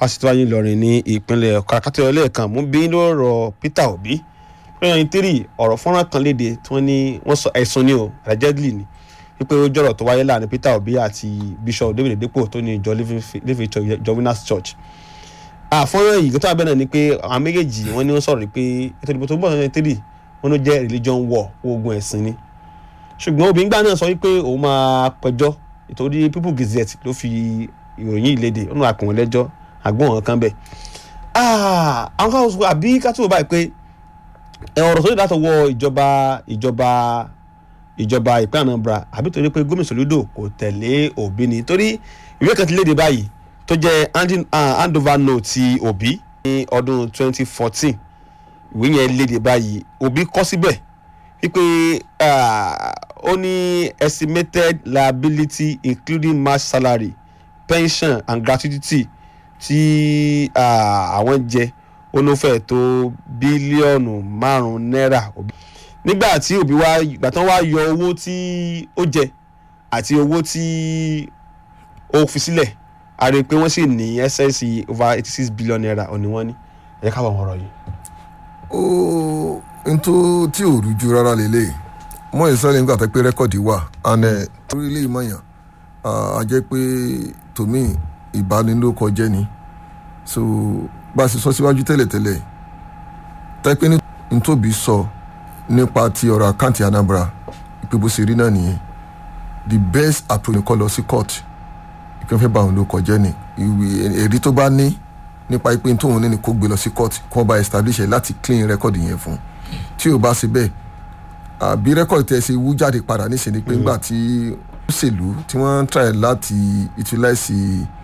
fásitì wáyé Ìlọrin ní ìpínlẹ̀ kàkàtà lẹ́ẹ̀kan mú bí lọ́rọ̀ Peter Obi twenty three ọ̀rọ̀ fọ́nrán kan léde tí wọ́n ní wọ́n sọ ẹ̀sùn ni o allegedly ni wípé ó jọ̀rọ̀ tó wáyé láàrin Peter Obi àti Bishop David Oyedepo tó ní ìjọ Living Church Winners Church àfọ́nrán yìí tó àbẹ̀ náà ni pé àwọn méjèèjì wọ́n ní wọ́n sọ̀rọ̀ pé ètò ìdìbò tó ń bọ̀ twenty three wọ́n ló jẹ́ religion war ogun ẹ̀sìn ni ṣùgbọ́n obìnrin gbà náà sọ wípé òun máa pẹjọ́ ìtòrí People Gazette ló fi ìròyìn yìí léde ó náà pè wọ́n lẹ́jọ́ àgbọ̀n wọn kan bẹ̀. àwọn kan sọ àbí ká tó báyìí pé ọ̀rọ̀ tó lè látọwọ́ ìjọba ìjọba ìjọba ìpínlẹ̀ Anambra àbí torí pé gómìnà Soludo kò tẹ̀lé Obi ni torí ìwé kan ti léde báyìí tó jẹ́ handover note ti Obi ní ọdún 2014 ìwé yẹn léde báyìí Obi kọ síbẹ̀ wípé ó ní estimated liability including match salary pension and gratuity tí àwọn jẹ ó ló fẹ́ tó bílíọ̀nù márùn-ún náírà nígbà tí Obi wá ìgbà tán wá yọ owó tí ó jẹ àti owó tí ó fi sílẹ̀ a rí i pé wọ́n sì ní excess over eighty six billion naira òní wọ́n ní ẹ̀yẹ́ ká wọ́n ọ̀rọ̀ yìí. ó n tó tí ò rújú rárá lélẹ̀ mọ ìsọ̀rọ̀ nígbà tó pé rẹ́kọ̀dì wà àná torí ilé ìmọ̀yàn a jẹ́ pé tòmí ìbánilókọ jẹ́ ni so bá a sì sọ síwájú tẹ́lẹ̀tẹ́lẹ̀ tẹ́pẹ́ ní ntóbi sọ nípa ti ọ̀rọ̀ àkáǹtì Anambra ìpè bó ṣe rí náà nìyẹn the best approach kọ́ lọ sí court ìpín fẹ́ bá òun ló kọjá ni ìwé èrè tó bá ní nípa ìpín tóun ní ni kó gbé lọ sí court kó wọ́n bá establish ẹ̀ láti clean record yẹn fún tí ò bá ṣe bẹ́ẹ̀ àbí record tẹ̀ ṣe wú jáde padà níṣẹ́ ni pé ńgbà tí òṣèlú tí wọ́n try láti utilize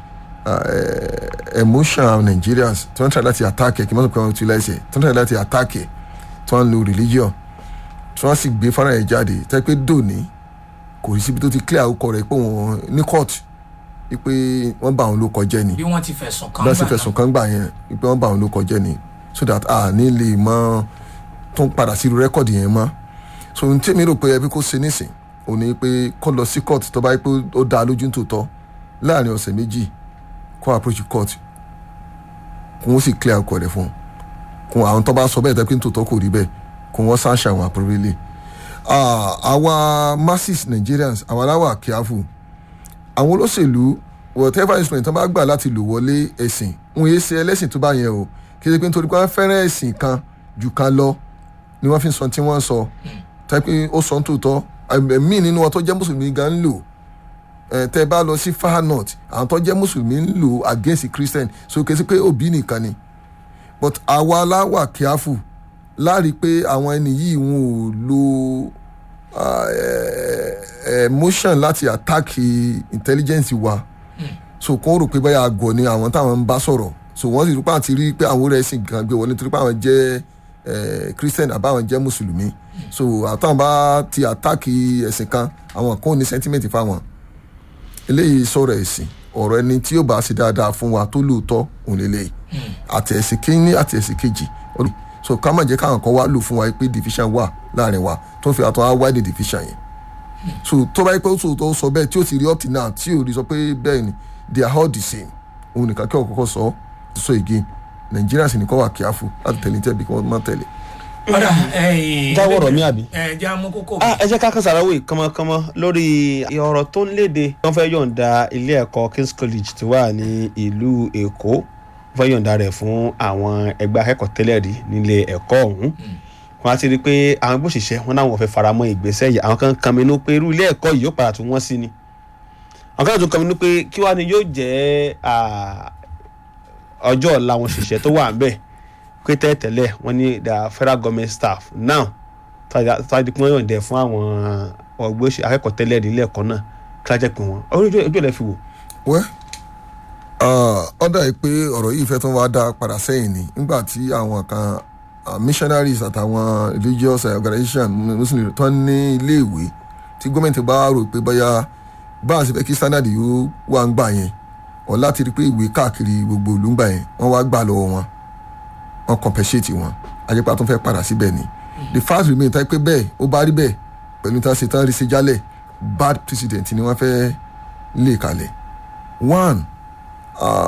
emotion Nigerians tí wọ́n try láti attack ẹ̀ kí wọ́n sọ pé wọ́n utilize ẹ̀ tí wọ́n try láti attack ẹ̀ tí wọ́n lo religion tí wọ́n sì gbé fara ẹ̀ jáde tẹ́ pé dòní kò sí síbi tó ti clear orúkọ rẹ̀ pé wọ́n ní court pé wọ́n bá àwọn ló kọjẹ́ ni bí wọ́n ti fẹ̀sùn kan gbà náà fẹ̀sùn kan gbà yẹn pé wọ́n bá àwọn ló kọjẹ́ ni so that a ní lè mọ tó ń padà sí irú rẹ́kọ̀dì yẹn mọ́ so n tí mi rò pé ẹbí kò ṣe nísìn ò ní pé kó lọ sí court tó bá yẹ pé ó dáa lójú tòótọ́ láàrin ọ̀sẹ̀ méjì kó approach court kó wọ́n sì clear ọkọ̀ rẹ̀ fún un kó àwọn tó bá sọ bẹ́ẹ̀ tẹ́ pé tòótọ́ kò rí bẹ́ẹ̀ kó wọ́n sáṣà àwọn àpòrẹ́lẹ̀ àwa masses Nigerians àwa aláwà careful àwọn olóṣèlú whatever instrument tó bá gbà láti lò wọlé ẹ̀sìn wọn yéé ṣe ẹlẹ́sìn tó bá yẹn o kí ẹ pé nítorí pé wọ́n fẹ́ràn ẹ̀sìn kan jù kan lọ ni wọ́n fi sọ tí wọ́n sọ tẹ́pẹ́ ó sọ tòótọ́ ẹ̀mí nínú wọn tó jẹ́ mùsùlùmí gan ń lò tẹ́ bá lọ sí far north àwọn tó jẹ́ mùsùlùmí ń lò against christian so kì í sí pé òbí nìkan ni but àwa aláwà careful láàrí pé àwọn ẹni yìí wọn ò lo emotion láti attack intelligence wa so kò rò pé báyà àgọ̀ ni àwọn táwọn ń bá sọ̀rọ̀ so wọ́n sì rúpa àti rí pé àwọn orí ẹ̀sìn kan gbé wọlé nítorí pé àwọn jẹ́ christian àbáwọn jẹ́ mùsùlùmí so àtàwọn bá ti attack ẹ̀sìn kan àwọn kan ò ní sentiment fáwọn eléyìí sọ̀rọ̀ ẹ̀sìn ọ̀rọ̀ ẹni tí yóò bá ṣe dáadáa fún wa tó lóòótọ́ òun lélẹ́yìí àti ẹ̀sìn kínní àti ẹ̀sìn kejì so ká má jẹ́ káwọn kan wá lò fún wa pé division wà láàrin wa tó ń fi àtọ́ wá wáìdì division yẹn so tó bá yẹ pé ó tó sọ bẹ́ẹ̀ tí ó ti rí up till now tí ò rí sọ pé bẹ́ẹ̀ ni they are all the same òun nìkan kí ọkọ̀ sọ ti sọ again Nigerians nìkan wà careful láti tẹ̀lé tẹ̀lé kí wọ́n má tẹ̀lé. ọ̀dà ẹ̀yìn jáwọ́ ọ̀rọ̀ mi àbí. ẹ̀ jẹ́ amú kókó. ẹ jẹ́ ká kàn sàráwò kánmọ́kánmọ́ lórí ọ̀rọ̀ tó ń léde wọ́n fẹ́ yọ̀ǹda ilé ẹ̀kọ́ King's College tó wà ní ìlú Èkó wọ́n fẹ́ yọ̀ǹda rẹ̀ fún àwọn ẹgbẹ́ akẹ́kọ̀ọ́ tẹ́lẹ̀ rí nílé ẹ̀kọ́ ọ̀hún wọ́n á ti rí i pé àwọn gbòṣìṣẹ́ wọn náà wọ́n fẹ́ faramọ́ ìgbésẹ̀ yìí àwọn kan kan minú pé irú ilé ẹ̀kọ́ yìí yóò padà tún wọ́n sí ni àwọn kan tó kan minú pé kí wàá ní yóò jẹ́ ọjọ́ ọ̀la àwọn òṣìṣẹ́ tó wà ńbẹ̀ pé tẹ́tẹ̀lẹ̀ wọ́n ní the federal government staff now tàbí pé wọ́n yọ̀ǹda fún àwọn ọgbẹ́ akẹ́kọ̀ọ́ tẹ́lẹ̀ nílé ẹ̀kọ́ náà kí wọ́n jẹ́ pé wọ́n ojú ẹ̀ fi wò. wẹ́ ọ̀dà yìí pé ọ̀rọ̀ yìí fẹ́ tó wá dá padà sẹ́yìn ni nígbà tí àwọn kan missionaries àtàwọn religious organization muslim tó ní iléèwé tí gómìnà bá rò pé bóyá bá a ṣe fẹ́ kí standard yóò wà ń gbà yẹn ọ̀ láti rí pé ìwé káàkiri gbogbo ìlú ń gbà yẹn wọ́n wá gbà lọ́wọ́ wọn wọ́n compensate wọn àjẹpá tó fẹ́ padà síbẹ̀ ni the fact remain tá pé bẹ́ẹ̀ ó bá rí bẹ́ẹ̀ pẹ̀lú tá a ṣe tán rí ṣe jálẹ̀ bad precedent ni wọ́n fẹ́ lé kalẹ̀ one